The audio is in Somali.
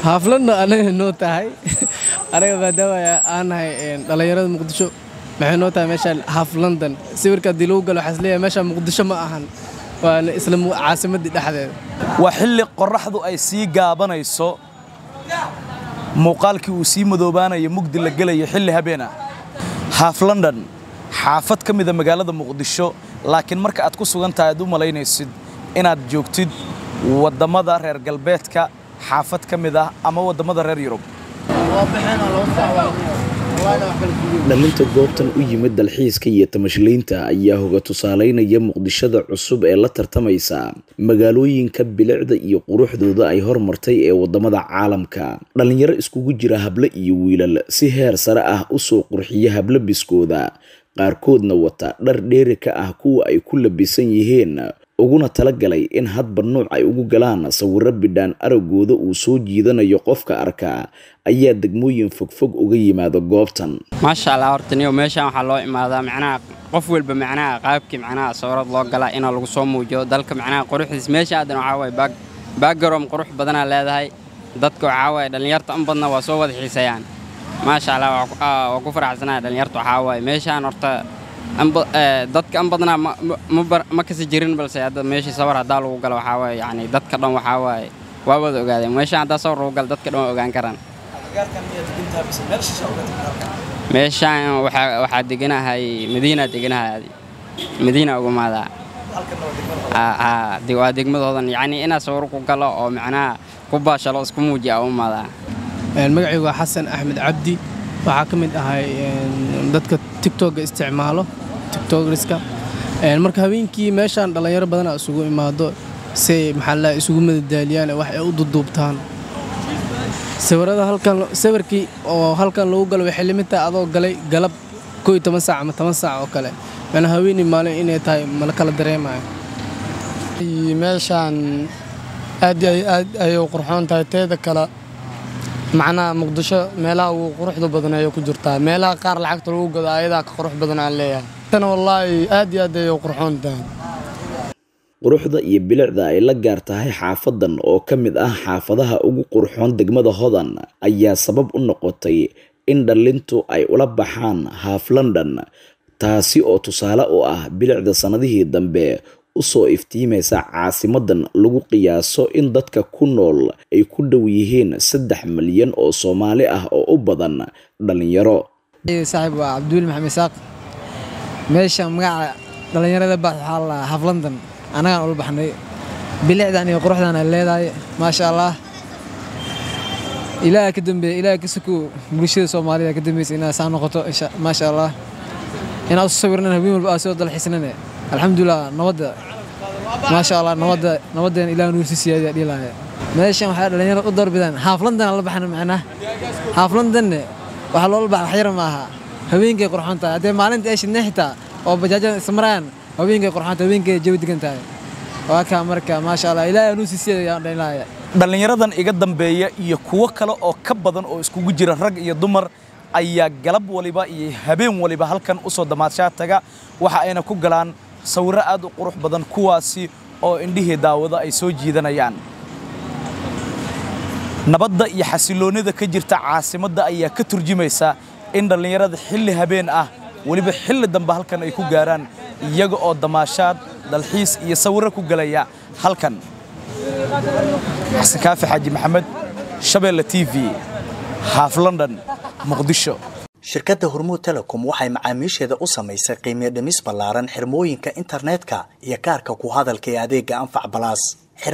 haafladna anaga noo tahay anaga maadaama aan nahay dhallinyarada muqdisho maxay noo tahay meeshaan haaf london sawirka haddii lagu galo waxaa isleeyahay meeshaan muqdisho ma ahan waana isla caasimaddii dhexdeeda waa xilli qorraxdu ay sii gaabanayso muuqaalkii uu sii madoobaanayo mugdi la gelayo xilli habeena haaf london xaafad ka mida magaalada muqdisho laakiin marka aad ku sugan tahay aad u malaynaysid inaad joogtid waddamada reer galbeedka xaafad ka mid ah ama waddamada reer yurub dhalinta goobtan u yimid dalxiiska iyo tamashlaynta ayaa hoga tusaalaynaya muqdishada cusub ee la tartamaysa magaalooyinka bilicda iyo quruxdooda ay hormartay ee waddamada caalamka dhallinyaro iskugu jira hable iyo wiilal si heer sare ah usoo qurxiya hablabiskooda qaarkoodna wata dhar dheeri ka ah kuwa ay ku labisan yihiin uguna talagalay in hadba nuuc ay ugu galaan sawiro bidhaan aragooda uu soo jiidanayo qofka arka ayaa degmooyin fogfog uga yimaada goobtan maasha allah horta niyo meeshaan waxaa loo imaadaa macnaha qof walba macnaha qaabkii macnaha sawirad loo galaa inaa lagu soo muujiyo dalka macnaha quruxdiis meesha aadan waxaa waaye baagaroom qurux badanaa leedahay dadka waxaa waaye dhallinyarta an badna waa soo wada xiisayaan maasha allah waa ku faraxsanaya dhallinyarta waxaa waaye meeshaan horta dadka an badnaa ma kasi jirin balse hadda meeshii sawir haddaa lagu galo waxaa waaye yani dadka dhan waxaa waaye waa wada ogaadeen meeshaan haddaa sawir lagu galo dadka dhan waa ogaan karaan meeshaan waxaa deganahay madiina deganahay madiina ugumaadaa waa degmadoodan yacni inaa sawir ku galo oo macnaha ku baashalo isku muujiya umaadaa magacaygu waa xasan axmed cabdi waxaa ka mid ahay dadka tigtogga isticmaalo tigtogriska marka habeenkii meeshaan dhallinyaro badana isugu imaado say maxaa la isugu madadaaliyaan wax ay u duduubtaan sawirada halkan sawirkii oo halkan lagu galo waxay limid tahay adoo galay galab koo iyo toban saac ama toban saac oo kale macnaa haweenii maalin inay tahay mala kala dareemayo meeshaan aad aad ayay u qurxoon tahay teeda kale macnaha muqdisho meelaha ugu quruxda badan ayay ku jirtaa meelaha qaar lacagta lagu gado ayadaa ka qurux badan aan leeyahay tana wallaahi aad iyo aad ayay u qurxoon tahay quruxda iyo bilicda ay la gaar tahay xaafadan oo ka mid ah xaafadaha ugu qurxoon degmada hodan ayaa sabab u noqotay in dhallintu ay ula baxaan haaf london taasi oo tusaale u ah bilicda sannadihii dambe usoo iftiimaysa caasimadan lagu qiyaaso in dadka ku nool ay ku dhow yihiin saddex malyan oo soomaali ah oo u badan dhallinyaro saaxiib waa cabduuli maxamed isaaq meesha magaca dhallinyarada baa waxaa la haf london annagaan ula baxnay bilicdan iyo quruxdan ay leedahay maasha allah ilaaha ka dambeeya ilaaha ka sokow bulshada soomaalida ka dambaysa inaa saa noqoto maasha allah inaa usu sawirnan habeen walba aa soo dalxiisnane alxamdulilah nabadda maasha allah nabadda nabaddeena ilaah nuursi siyaadiya dhihi lahay meeshan waxay dhallinyarada u doorbidaan haaf london la baxna macnaa haaf londonne waxaa loola baxa wax yar ma aha habeenkay qurxoon tahay haddee maalinta ay shidnay xitaa oo bajaajada ismarayaan habeenkay qurxoon tahay habeenkay jawi degan tahay waa kaa marka maasha allah ilaah nuursi siyaadiya dhihi lahay dhallinyaradan iga dambeeya iyo kuwo kale oo ka badan oo iskugu jira rag iyo dumar ayaa galab waliba iyo habeen waliba halkan u soo damaadshaa taga waxa ayna ku galaan sawirro aad u qurux badan kuwaasi oo indhihii daawado ay soo jiidanayaan nabadda iyo xasilloonnida ka jirta caasimadda ayaa ka turjumaysa in dhallinyarada xilli habeen ah weliba xilli dambe halkan ay ku gaaraan iyaga oo damaashaad dalxiis iyo sawirro ku galaya halkan xasan kaafi xaaji maxamed shabeelle t v haaf london muqdisho shirkadda hormuud telecom waxay macaamiisheeda u samaysay qiimiyo dhimis ballaaran xirmooyinka internetka iyo kaarka ku hadalka ee adeegga anfac balaas